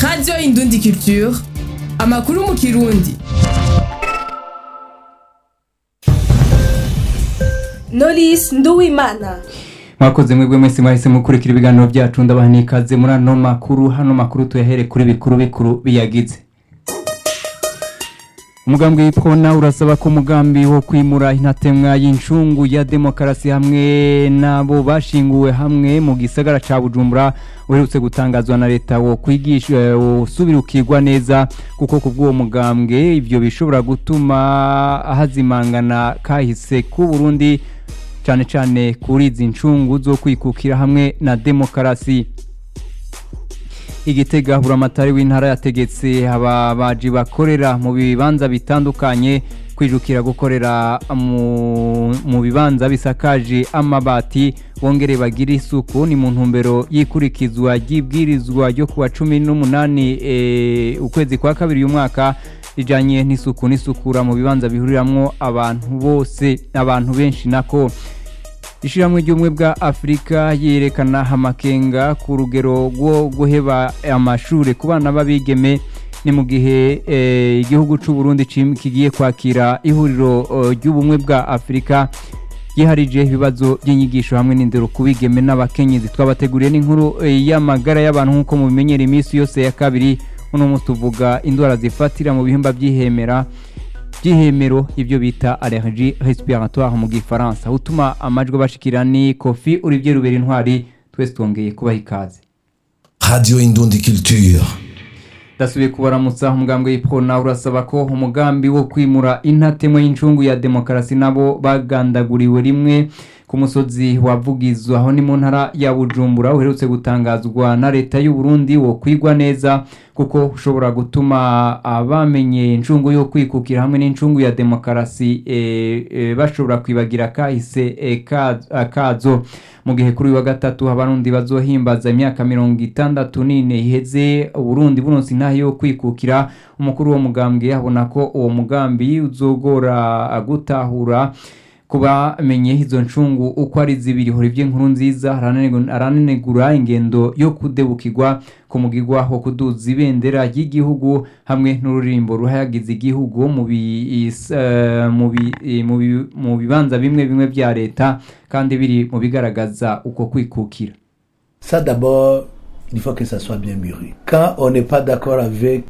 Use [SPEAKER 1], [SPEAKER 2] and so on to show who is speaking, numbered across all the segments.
[SPEAKER 1] radiyo indundi culture amakuru mu kirundi
[SPEAKER 2] Knowless Nduwimana
[SPEAKER 3] mwakoze mwebwe mwese mwahise mukurikira ibiganiro byacu ndabaha n'ikaze muri ano makuru hano makuru tuyahere kuri bikuru bikuru biyagize umugambi w'ipfona urasaba ko umugambi wo kwimura intatemwa y'incungu ya demokarasi hamwe n'abo bashinguwe hamwe mu gisagara ca bujumbura uherutse gutangazwa na leta wo kwigisha usubirukirwa neza kuko ku bw'uwo mugambwe ivyo bishobora gutuma hazimangana kahise k'u burundi cyane cyane kuri izi ncungu zo kwikukira hamwe na demokarasi igitega buramatari w'intara yategetse ababaji bakorera mu bibanza bitandukanye kwijukira gukorera mu, mu bibanza bisakaje amabati bongere bagire isuku ni mu ntumbero y'ikurikizwa ry'ibwirizwa ryo kuwa cumi n'umunani e, ukwezi kwa kabiri uyu mwaka rijanye n'isuku n'isukura mu bibanza bihuriramwo abantu bose abantu benshi nako ishyirahamwe ry'ubumwe bwa afurika yerekana amakenga ku rugero rwo guheba amashuri ku bana b'abigeme ni mu gihe igihugu cy'u Burundi kigiye kwakira ihuriro ry'ubumwe bwa afurika yiharije ibibazo by'inyigisho hamwe n'indero ku bigeme n'abakenyezi twabateguriye n'inkuru y'amagara y'abantu nk'uko mubimenyera iminsi yose ya kabiri uno munsi tuvuga indwara zifatira mu bihimba by'ihemera by'ihemero ibyo bita allergie respiratoire mu gifaransa utuma amajwi bashikira ni kofi uribye rubera intwari twese twongeye kubaha ikaze
[SPEAKER 4] radio indundi culture
[SPEAKER 3] ndasubiye kubaramutsa umugambwe w'ipfona urasaba ko umugambi wo kwimura intatemo y'incungu ya demokarasi nabo bagandaguriwe rimwe ku musozi wavugizwa aho ni mu ntara ya bujumbura uherutse gutangazwa na leta y'u Burundi wo kwigwa neza kuko ushobora gutuma abamenye incungu yo kwikukira hamwe n'incungu ya demokarasi e, e, bashobora kwibagira kahise e, kazo mu gihe kuri wa gatatu abarundi bazohimbaza imyaka mirongo itandatu n'ine iheze uburundi buronse intahe yo kwikukira umukuru wo mugambwe abona ko uwo mugambi uzogora gutahura kubamenye izo ncungu uko ari zibiri hora iby'inkuru nziza aranenegura ingendo yo kudebukirwa ku mugigwa wo kuduza ibendera ry'igihugu hamwe n'ururirimbo ruhayagiza igihugu mu bibanza bimwe bimwe bya leta kandi biri mu bigaragaza uko kwikukira
[SPEAKER 5] ça d'abord il faut que ça soit bien mûri quand on n'est pas d'accord avec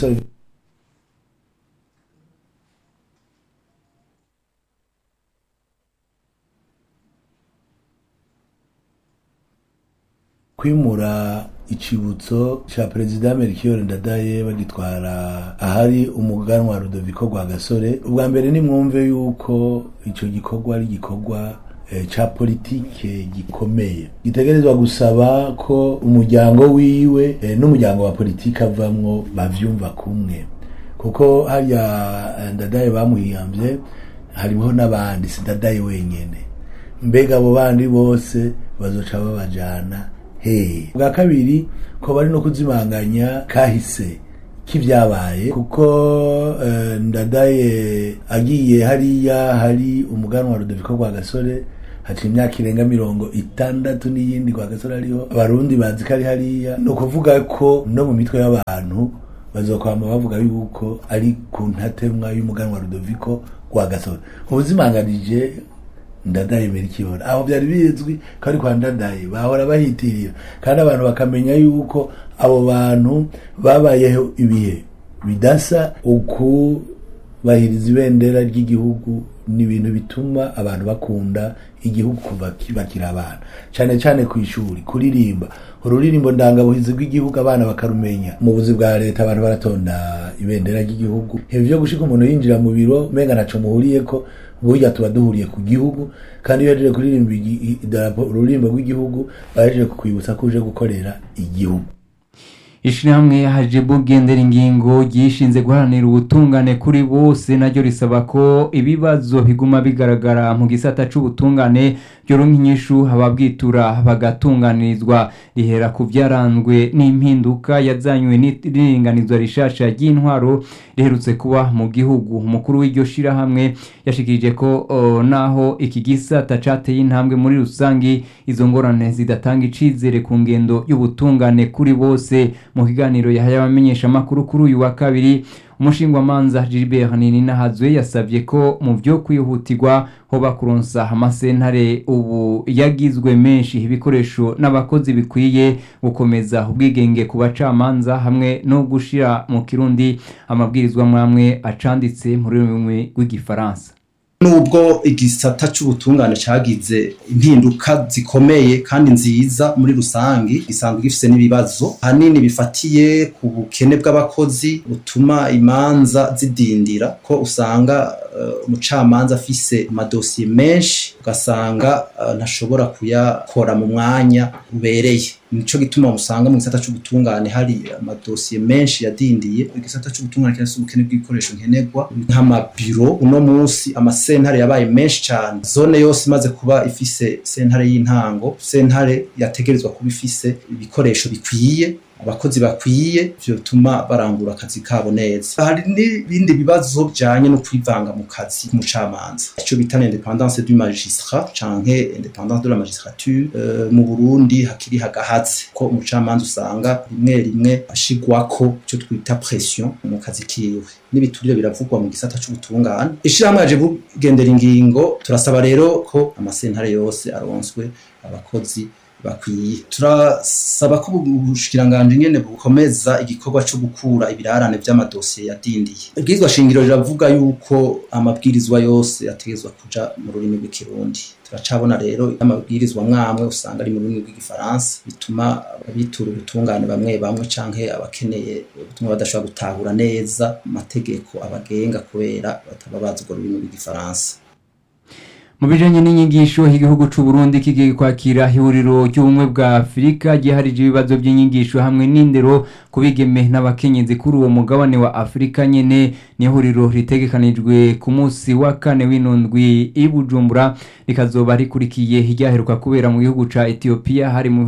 [SPEAKER 5] kwimura icibutso ca perezida Melchior Ndadaye bagitwara ahari umuganwa Rudoviko rwa gasore ubwa mbere ni mwumve yuko ico gikorwa ari gikorwa e, ca politike gikomeye gitegerezwa gusaba ko umuryango wiwe e, n'umuryango wa politike avamwo bavyumva kumwe kuko harya Ndadaye bamuhiyamvye hariho n'abandi si Ndadaye wenyene mbega abo bandi bose bazoca babajana hey. bwa kabiri ko bari no kuzimanganya kahise k'ivyabaye kuko uh, ndadaye agiye hariya hari umuganwa Rudoviko rwa gasore haciye imyaka irenga mirongo itandatu n'iyindi rwa gasore ariho abarundi bazi ko ari hariya ni ukuvuga ko no mu mitwe y'abantu bazokwama bavuga yuko ari ku ntatemwa y'umuganwa Rudoviko rwa gasore ubuzimanganije ndadaye merikibona aho byari bizwi ko ari kwa ndadaye bahora bahitirira kandi abantu bakamenya yuko abo bantu babayeho ibihe bidasa ukubahiriza ibendera ry'igihugu ni ibintu bituma abantu bakunda igihugu kuva bakiri abana cyane cyane ku ishuri kuririmba ururirimbo ndangabuhizi rw'igihugu abana bakarumenya mu buzi bwa leta abantu baratonda ibendera ry'igihugu ibi byo gushika umuntu yinjira mu biro menga ntaco muhuriye ko burya tuba duhuriye ku gihugu kandi iyo yaje kuririmba idarapo ururirimbo rw'igihugu baje kukwibutsa ko uje gukorera igihugu
[SPEAKER 3] ishyirahamwe haje bugendera ingingo ryishinze guharanira ubutungane kuri bose naryo risaba ko ibibazo biguma bigaragara mu gisata c'ubutungane byoronka inyishu ababwitura bagatunganirizwa rihera ku byaranzwe n'impinduka yazanywe n'iringanizwa rishasha ry'intwaro riherutse kuba mu gihugu umukuru w'iryo shirahamwe yashikirije ko o, naho iki gisata cateye intambwe muri rusangi izo ngorane zidatanga icizere ku ngendo y'ubutungane kuri bose mu kiganiro yahaye abamenyeshamakuru kuri uyu wa kabiri umushingwamanza Gilbert Ninahazwe yasabye ko mu byo kwihutirwa hoba kuronsa amasentare ubu yagizwe menshi ibikoresho n'abakozi bikwiye gukomeza ubwigenge ku bacamanza hamwe no gushira mu kirundi amabwirizwa mwamwe acanditse mu rurimi rw'igifaransa
[SPEAKER 6] nubwo igisata c'ubutungane cagize impinduka zikomeye kandi nziza muri rusangi gisanzwe gifise n'ibibazo hanini bifatiye ku bukene bw'abakozi butuma imanza zidindira ko usanga uh, umucamanza afise amadosiye menshi ugasanga uh, ntashobora kuyakora mu mwanya ubereye nico gituma usanga mu gisata c'ubutungane hari amadosiye menshi yadindiye igisata c'ubutungane kirafise ubukene bw'ibikoresho nkenerwa nk'amabiro uno munsi amasentare yabaye menshi cyane zone yose imaze kuba ifise sentare y'intango sentare yategerezwa kuba ifise ibikoresho bikwiye abakozi bakwiye vyotuma barangura akazi kabo neza hari n'ibindi bibazo bijanye no kwivanga mu kazi k'umucamanza ico bita l'independance du magistrat canke independance de la magistrature uh, mu Burundi hakiri hagahatse ko umucamanza usanga rimwe rimwe ashigwako ico twita pression mu kazi kiwe n'ibiturire biravugwa mu gisata c'ubutungane ishirahamwe yaje kugendera ingingo turasaba rero ko amasentare yose aronswe abakozi bakwiye turasaba ko ubushikiranganje nyene bukomeza igikorwa cyo gukura ibirarane vy'amadosiye yadindiye ibwirizwa shingiro riravuga yuko amabwirizwa yose ategezwa kuja mu rurimi rw'ikirundi turacabona rero amabwirizwa mwamwe usanga ari mu rurimi rw'igifaransa bituma abitura ubutungane bamwe bamwe canke abakeneye ubutumwa badashobora gutahura neza amategeko abagenga kubera bataba bazi urwo rurimi rw'igifaransa
[SPEAKER 3] mu bijanye n'inyigisho igihugu c'u Burundi kigiye kwakira ihuriro ry'ubumwe bwa Afurika giharije ibibazo by'inyigisho hamwe n'indero kubigeme n'abakenyezi kuri uwo mugabane wa Afurika nyene ni ihuriro ritegekanijwe ku munsi wa kane w'inundwi i Bujumbura rikazoba rikurikiye iryaheruka kubera mu gihugu ca Ethiopia hari mu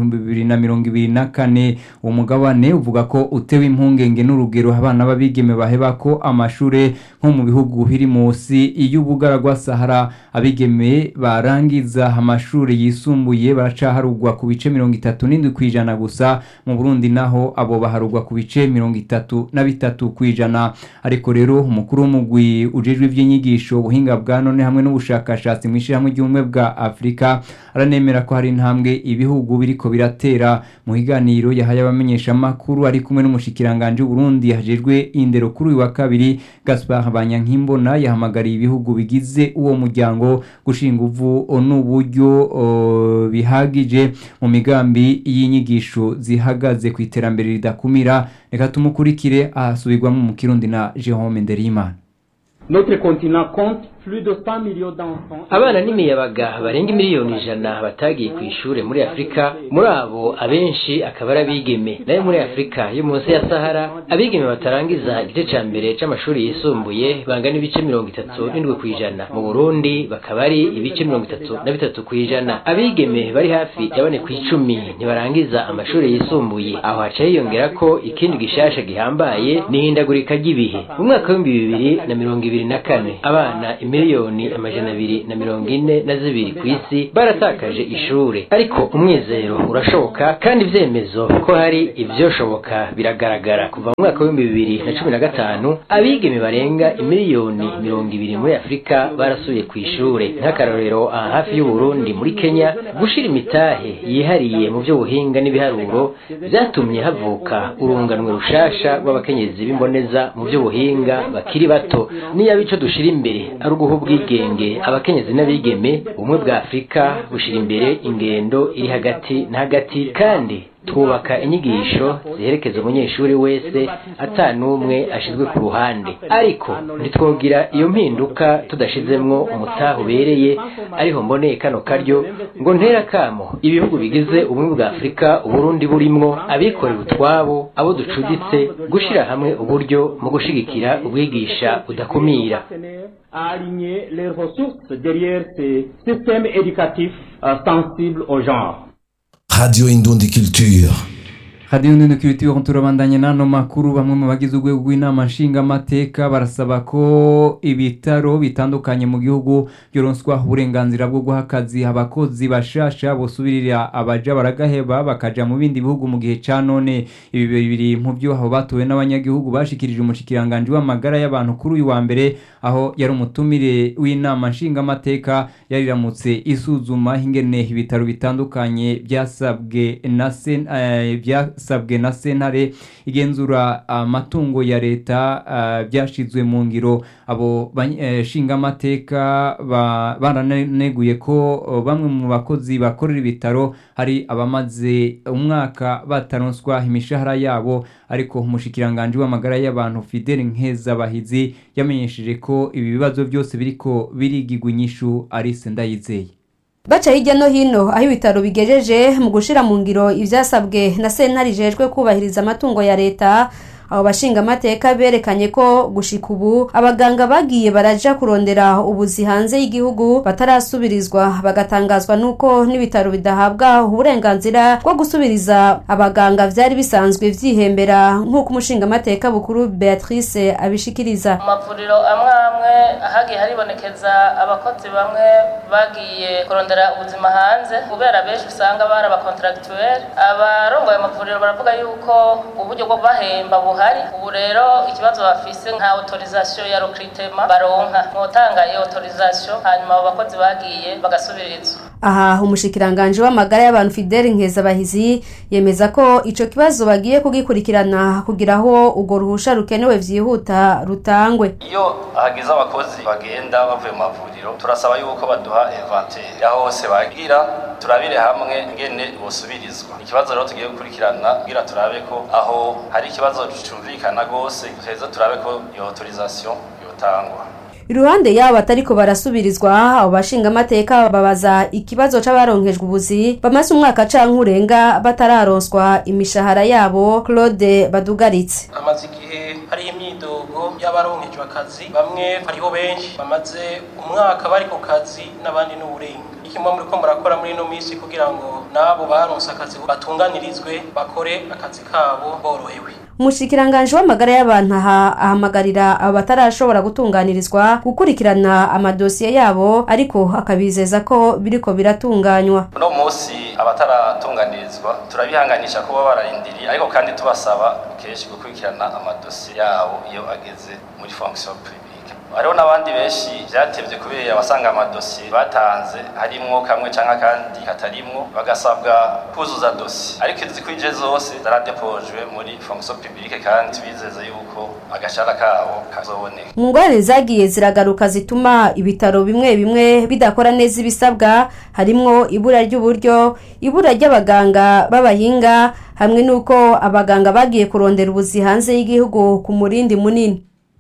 [SPEAKER 3] 2024 uwo mugabane uvuga ko utewe impungenge n'urugero abana b'abigeme baheba ko amashure nko mu bihugu biri munsi y'ubugaragwa Sahara abigeme barangiza amashuri yisumbuye baracaharugwa ku bice mirongo itatu n'indwi ku ijana gusa mu burundi naho abo baharugwa ku bice mirongo itatu na bitatu ku ijana ariko rero umukuru w'umugwi ujejwe iby'inyigisho ubuhinga bwa none hamwe n'ubushakashatsi mu ishyirahamwe ry'ubumwe bwa afurika aranemera ko hari intambwe ibihugu biriko biratera mu kiganiro yahaye abamenyeshamakuru ari kumwe n'umushikiranganje w'uburundi hajejwe indero kuri uyu wa kabiri gaspar banyankimbona yahamagariye ibihugu bigize uwo muryango gushinga uvu n'uburyo bihagije mu migambi y'inyigisho zihagaze ku iterambere ridakumira reka tumukurikire ahasubirwamo mu kirundi na Jerome Nderimana
[SPEAKER 7] Notre continent compte plus de 100 millions d'enfants.
[SPEAKER 8] abana n'imiyabaga barenga miliyoni ijana batagiye ku ishure muri afurika muri abo abenshi akaba ari abigeme nayo muri afurika yo munsi ya sahara abigeme batarangiza igice ca mbere c'amashuri yisumbuye bangana ibice mirongo itatu n'indwi ku ijana mu burundi bakaba ari ibice mirongo itatu na bitatu ku ijana abigeme bari hafi ya bane ku icumi ntibarangiza amashuri yisumbuye aho haca hiyongera ko ikindi gishasha gihambaye ni ihindagurika ry'ibihe mu mwaka w'ibihumbi bibiri na mirongo ibiri na kane abana miliyoni amajana abiri na mirongo ine na zibiri ku isi baratakaje ishure ariko umwizero urashoboka kandi ivyemezo ko hari ivyoshoboka biragaragara kuva mu mwaka w'ibihumbi bibiri na cumi na gatanu abigeme barenga imiliyoni mirongo ibiri muri afurika barasubiye ku ishure nk'akarorero aha hafi y'uburundi muri kenya gushira imitahe yihariye mu vy'ubuhinga n'ibiharuro vyatumye havuka urunganwe rushasha rw'abakenyezi b'imboneza mu vy'ubuhinga bakiri bato niyo ico dushira imbere ari uguha ubwigenge abakenyezi n'abigeme ubumwe bwa afurika bushira imbere ingendo iri hagati na hagati kandi twubaka inyigisho ziherekeza umunyeshuri wese ata n'umwe ashizwe ku ruhande ariko ntitwogira iyo mpinduka tudashizemwo umutaha ubereye ariho mboneye kano karyo ngo ntera kamo ibihugu bigize ubumwe bwa afurika uburundi burimwo abikorera utwabo abo ducuditse gushira hamwe uburyo mu gushigikira ubwigisha budakumira
[SPEAKER 7] à aligner les ressources derrière ces systèmes éducatifs euh, sensibles au genre.
[SPEAKER 4] Radio Indundi Culture.
[SPEAKER 3] radiyo ndendukiritiyo turabandanya n'ano makuru bamwe mu bagize urwego rw'inama nshingamateka barasaba ko ibitaro bitandukanye mu gihugu byoronswa uburenganzira bwo guha akazi abakozi bashasha bosubirira abaja baragaheba bakaja mu bindi bihugu mu gihe ca none ibi bibiri mu byo abo batowe n'abanyagihugu bashikirije umushikiranganji w'amagara y'abantu kuri uyu wa mbere aho yari umutumire w'inama nshingamateka yariramutse isuzuma ingene ibitaro bitandukanye byasabwe na sen eh, byasabwe na sentare igenzura amatungo ya leta eh, byashizwe mu ngiro abo bany- eh, nshingamateka ba- baraneguye ko eh, bamwe mu bakozi bakorera ibitaro hari abamaze umwaka bataronswa imishahara yabo ariko umushikiranganji w'amagara y'abantu Fidel Nkezabahizi yamenyesheje ko ibi bibazo byose biriko birigigwa inyishu Alice Ndayizeye
[SPEAKER 9] baca hirya no hino aho ibitaro bigejeje mu gushira mu ngiro ivyasabwe na sentare ijejwe kubahiriza amatungo ya leta abo bashingamateka berekanye ko gushika ubu abaganga bagiye baraja kurondera ubuzi hanze y'igihugu batarasubirizwa bagatangazwa n'uko n'ibitaro bidahabwa uburenganzira bwo gusubiriza abaganga vyari bisanzwe vyihembera nk'uko umushingamateka bukuru beatrice abishikiriza
[SPEAKER 10] mu mavuriro amwe amwe hagiye haribonekeza abakozi bamwe bagiye kurondera ubuzima hanze kubera benshi usanga bari abakontragituweri abarongoye amavuriro baravuga yuko uburyo bwo bahemba buhari ubu rero ikibazo bafise nka autorisation ya recrutement baronka mwotanga iyo autorisation hanyuma abo bakozi bagiye bagasubirizwa
[SPEAKER 9] aha umushikiranganji w'amagara y'abantu fideli nkezabahizi yemeza ko ico kibazo bagiye kugikurikirana kugira aho urwo ruhusha rukenewe vyihuta rutangwe
[SPEAKER 11] iyo hagize abakozi bagenda bavuye mu mavuriro turasaba yuko baduha inventaire aho hose bagira turabire hamwe ngene bosubirizwa ikibazo rero tugiye gukurikirana kugira turabe ko aho hari ikibazo cumvikana rwose tuheze turabe ko iyo autorisation yotangwa
[SPEAKER 9] iruhande yabo batariko barasubirizwa abo bashingamateka babaza ikibazo c'abaronkejwe ubuzi bamaze umwaka canke urenga batararonswa imishahara yabo claude badugaritse
[SPEAKER 12] hamaze igihe hariho imyidogo y'abaronkejwe akazi bamwe hariho benshi bamaze umwaka bari ku kazi n'abandi n'uburenga ikimwe muri ko murakora muri ino minsi kugira ngo n'abo baronse akazi batunganirizwe bakore akazi kabo borohewe
[SPEAKER 9] umushikiranganji w'amagara y'abantu aha ahamagarira abo batarashobora gutunganirizwa gukurikirana amadosiye yabo ariko akabizeza ko biriko biratunganywa
[SPEAKER 11] uno munsi abataratunganirizwa turabihanganisha kuba bararindiriye ariko kandi tubasaba kenshi gukurikirana amadosiye yabo iyo ageze muri fonction publique hariho n'abandi benshi byatevye kubera abasanga amadosiye batanze harimwo kamwe canke akandi katarimwo bagasabwa kuzuza dosiye ariko izikwije zose zaradepojwe muri fonction publique kandi bizeze yuko agashara kabo kazoboneka
[SPEAKER 9] mu ngorane zagiye ziragaruka zituma ibitaro bimwe bimwe bidakora neza ibisabwa harimwo ibura ry'uburyo ibura ry'abaganga b'abahinga hamwe n'uko abaganga bagiye kurondera ubuzi hanze y'igihugu ku murindi munini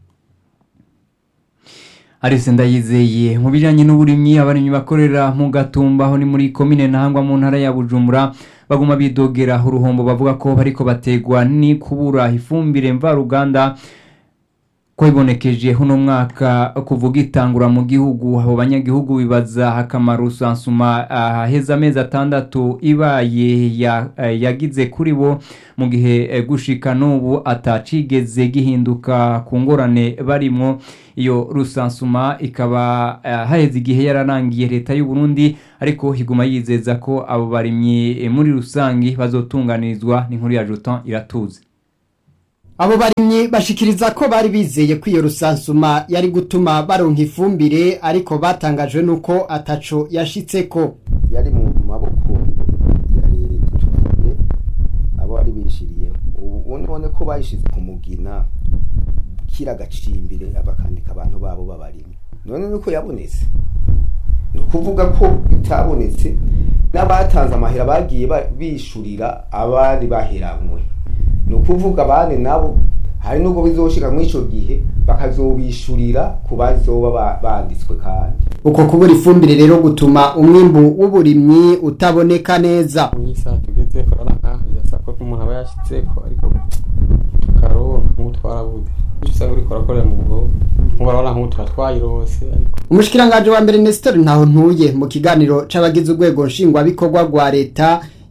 [SPEAKER 3] Alice Ndayizeye mu bijanye n'uburimyi abarimyi bakorera mu gatumba aho ni muri komine Ntahangwa mu ntara ya Bujumbura baguma bidogera uruhombo bavuga ko bariko bategwa ni kubura ifumbire mvaruganda ko ibonekeje uno mwaka kuvuga itangura mu gihugu abo banyagihugu bibaza akamaro sansuma aheza amezi atandatu ibaye ya- eh, yagize kuri bo mu gihe eh, gushika n'ubu atacigeze gihinduka ku ngorane barimwo iyo rusansuma ikaba eh, haheze igihe yararangiye leta y'u Burundi ariko higuma yizeza ko abo barimyi eh, muri rusangi bazotunganirizwa n'inkuru ya Jotan iratuze
[SPEAKER 13] abo barimyi bashikiriza ko bari bizeye ko iyo rusansuma yari gutuma baronka ifumbire ariko batangajwe nuko ataco yashitseko
[SPEAKER 14] yari mu maboko ya leta tuvuge abo bari bishiriye ubu none ko bayishize ku mugina kira gacimbire bakandika abantu babo babarimye none nuko yabonetse ni ukuvuga ko itabonetse n'abatanze amahera bagiye ba- bishurira abari baheranwe ni ukuvuga abandi nabo hari n'ubwo bizoshika muri ico gihe bakazobishurira ku bazoba ba- banditswe kandi
[SPEAKER 13] uko kubura ifumbire rero gutuma umwimbu w'uburimyi utaboneka neza
[SPEAKER 15] mwisa tugeze korona nkaho birasa ko umuntu aba yashitseko ariko karonka nk'ubu twarabuze icyo usanga uriko urakorera mu bugobo nkurabona nk'ubu tuba twayirose ariko
[SPEAKER 13] umushikiranganji wa mbere Nestor ntaho ntuye mu kiganiro c'abagize urwego nshingwabikorwa rwa leta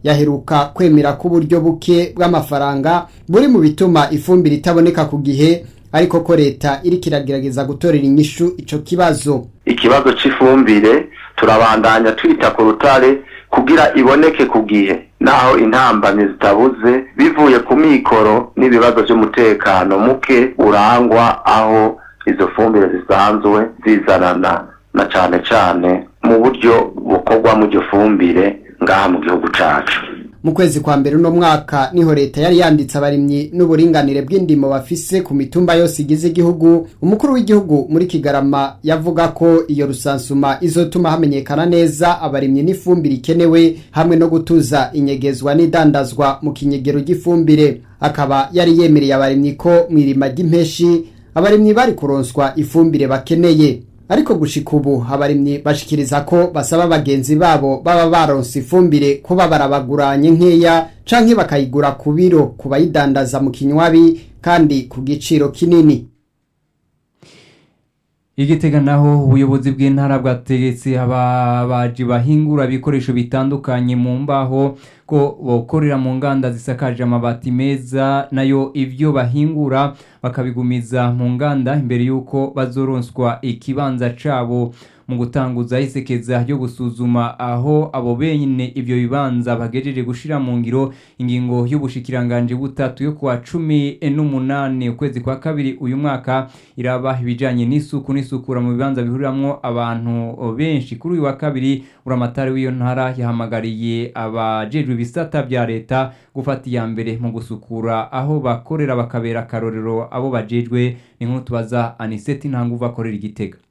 [SPEAKER 13] yaheruka kwemera ko uburyo buke bw'amafaranga buri mu bituma ifumbire itaboneka ku gihe ariko ko leta iriko iragerageza gutorera inyishu ico kibazo
[SPEAKER 16] ikibazo c'ifumbire turabandanya twita ku rutare kugira iboneke ku gihe naho intambamyi zitabuze bivuye ku mikoro n'ibibazo by'umutekano muke urangwa aho izo fumbire zisanzwe zizanana na cane cane mu buryo bukorwa mu iryo fumbire ngaha mu gihugu cacu
[SPEAKER 13] mu kwezi kwa mbere uno mwaka niho leta yari yanditse abarimyi n'uburinganire bw'indimo bafise ku mitumba yose igize igihugu umukuru w'igihugu muri kigarama yavuga ko iyo rusansuma izotuma hamenyekana neza abarimyi n'ifumbire ikenewe hamwe no gutuza inyegezwa n'idandazwa mu kinyegero ry'ifumbire akaba yari yemereye abarimyi ko mu irima ry'impeshi abarimyi bari kuronswa ifumbire bakeneye ariko gushika ubu abarimyi bashikiriza ko basaba bagenzi babo baba baronse ifumbire kuba barabaguranye nkeya canke bakayigura ku biro ku bayidandaza mu kinywabi kandi ku giciro kinini
[SPEAKER 3] igitega naho ubuyobozi bw'intara bwategetse ababaji bahingura ibikoresho bitandukanye mu mbaho ko bokorera mu nganda zisakaje amabati meza nayo ivyo bahingura bakabigumiza mu nganda imbere y'uko bazoronswa ikibanza cabo mu gutanguza isekeza ryo gusuzuma aho abo bene ivyo bibanza bagejeje gushira mu ngiro ingingo y'ubushikiranganje butatu yo kuwa cumi n'umunani ukwezi kwa kabiri uyu mwaka iraba ibijanye n'isuku n'isukura mu bibanza bihuriramwo abantu benshi kuri uyu wa kabiri uramatari w'iyo ntara yahamagariye abajejwe ibisata vya leta gufata iya mbere mu gusukura aho bakorera bakabera akarorero abo bajejwe ni nk'utubaza aniseti ntanguva akorera igitega